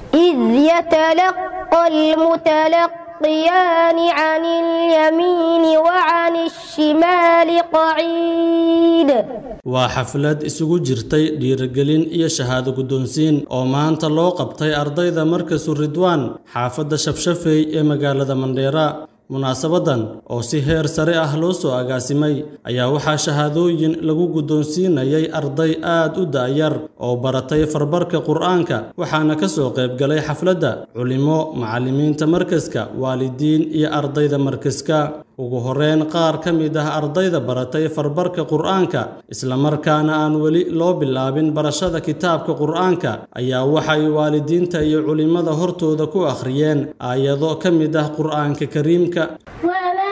إذ يتلقى المتلقيان عن اليمين وعن الشمال قعيد waa xaflad isugu jirtay dhiirigelin iyo shahaado guddoonsiin oo maanta loo qabtay ardayda markasu ridwaan xaafadda shafshafey ee magaalada mandheera munaasabadan oo si heer sare ah loo soo agaasimay ayaa waxaa shahaadooyin lagu guddoonsiinayay arday aad u da'yar oo baratay farbarka qur'aanka waxaana ka soo qaybgalay xafladda culimo macallimiinta markaska waalidiin iyo ardayda markaska ugu horreyn qaar ka mid ah ardayda baratay farbarka qur'aanka islamarkaana aan weli loo bilaabin barashada kitaabka qur'aanka ayaa waxay waalidiinta iyo culimmada hortooda ku akhriyeen aayado ka mid ah qur'aanka kariimka وما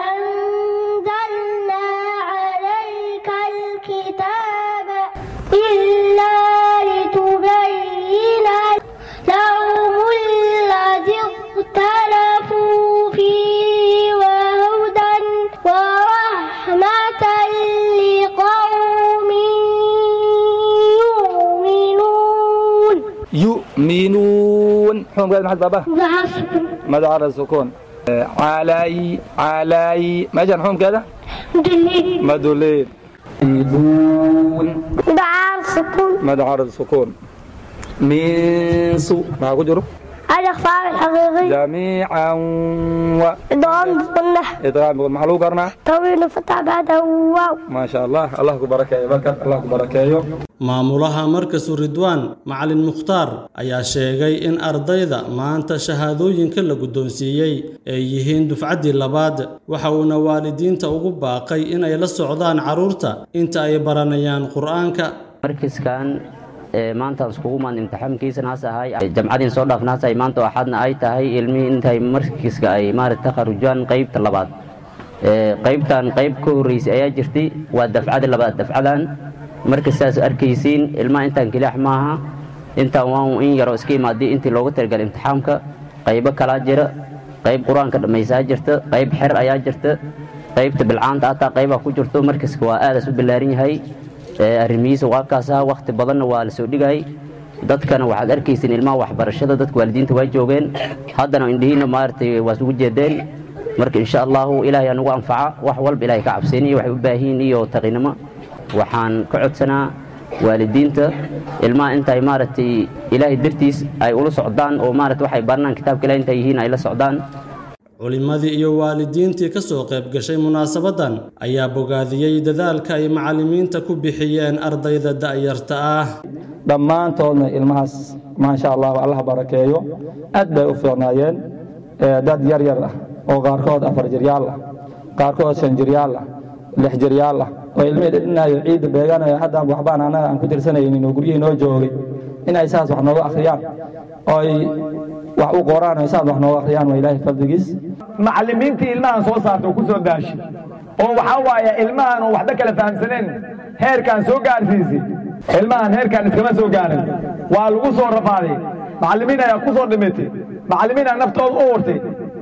أنزلنا عليك الكتاب إلا لتبين لهم الذي اختلفوا فيه وهدى ورحمة لقوم يؤمنون يؤمنون حكم قال محد بابا العصر ماذا على السكون آه، علي علي ما جاء حكم كذا دليل مدلول يدون دعاء السكون ماذا على السكون من سوء ما كجرو الإخفاء الحقيقي جميعا و إدغام السنة إدغام محلو قرنا طويل فتح بعده واو ما شاء الله الله كبرك يا بركة الله كبرك يا maamulaha markasu ridwaan macalin mukhtaar ayaa sheegay in ardayda maanta shahaadooyinka la guddoonsiiyey ay yihiin dufcaddii labaad waxa uuna waalidiinta ugu baaqay inay la socdaan carruurta inta ay baranayaan qur'aanka markiskan ee maanta iskugu maan imtixaankiisana has ahay jamcadiin soo dhaafna has ahay maanta axadna ay tahay ilmihii intay markiska ay maarata takharujaan qaybta labaad ee qaybtan qayb ka horreysay ayaa jirtay waa dafcada labaad dafcadan marka sidaas arkaysiin ilmaha intaan kilaax maaha intaan waan in yaroo iska imaadii intii loogu talagalay imtixaamka qaybo kalaa jira qayb qur-aanka dhammaysaa jirta qayb xer ayaa jirta qaybta bilcaanta hataa qaybaa ku jirto markaska waa aadaas u ballaaran yahay ee arrimihiisa waa kaasaa wakhti badanna waa la soo dhigay dadkana waxaad arkaysiin ilmaha waxbarashada dadka waalidiinta waa joogeen haddana indhihiina maaragtay waa isugu jeedeen marka insha allahu ilaahay anugu anfaca wax walba ilaahay ka cabseen iyo waxay u baahiin iyo taqinimo waxaan ka codsanaa waalidiinta ilmaha intay maaragtay ilaahay dartiis ay ula socdaan oo maaragtay waxay baranaan kitaabka ilahay intay yihiin ay la socdaan culimmadii iyo waalidiintii ka soo qayb gashay munaasabaddan ayaa bogaadiyey dadaalka ay macallimiinta ku bixiyeen ardayda da'yarta ah dhammaantoodna ilmahaas maasha allah allah barakeeyo aad bay u fiicnaayeen ee dad yar yar ah oo qaarkood afar jiryaal ah qaarkood shan jiryaal ah lix jiryaal ah oo ilmihii dhidhinayo ciidda beeganayo haddaan waxbaan annaga aan ku tirsanaynin oo guryihii noo joogay inay saas wax nooga akhriyaan oo ay wax u qoraan oo saas wax nooga akhriyaan waa ilaahay fadligiis macallimiintii ilmahan soo saarta oo ku soo daashay oo waxaa waaye ilmahan oo waxba kala fahamsaneen heerkaan soo gaarsiisay ilmahan heerkaan iskama soo gaarin waa lagu soo rafaaday macallimiin ayaa ku soo dhimatay macallimiin aa naftooda u urtay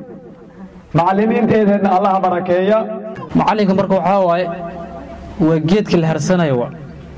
macallimiinteedeenna allaha barakeeya macallinka marka waxaa waaye waa geedka la harsanayo wa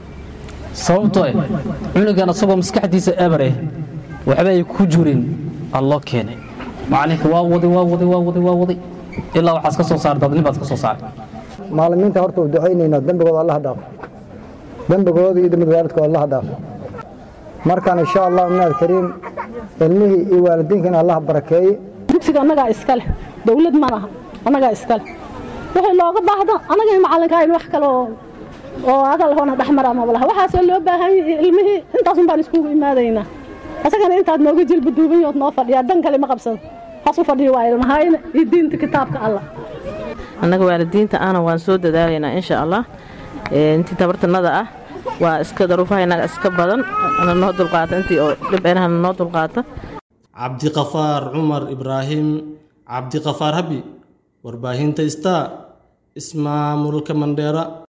sababtoo eh cunugan asagoo maskaxdiisa eber eh waxba ay ku jirin aa loo keenay macallinka waa waday waa waday waa waday waa waday ilaa waxaas ka soo saaray dadnin baad ka soo saaray maalimiinta horta u ducaynaynaa dembigooda allaha dhaafo dembigooda iyo dembig waalidkooda allaha dhaafo markaan insha allah minaad kariim ilmihii iyo waalidiinkana allaha barakeeye dugsiga annagaa iska leh dowlad ma laha annagaa iska leh wixii looga baahdo annaga macallinka in wax kale oo oo hadal hoona dhexmara maba laha waxaasoo loo baahan yahay ilmihii intaasun baan iskugu imaadaynaa asagana intaad nooga jilba duuban yood noo fadhiyaa dan kale ma qabsado hasu fadhiyo waa ilmahayna iyo diinta kitaabka allah annaga waalidiinta ahna waan soo dadaalaynaa insha allah intii tabartanada ah waa iska daruufaha inaga iska badan ana noo dulqaata intii oo dhibeenahana noo dulqaata cabdiqafaar cumar ibraahim cabdiqafaar habi warbaahinta star ismaamulka mandheera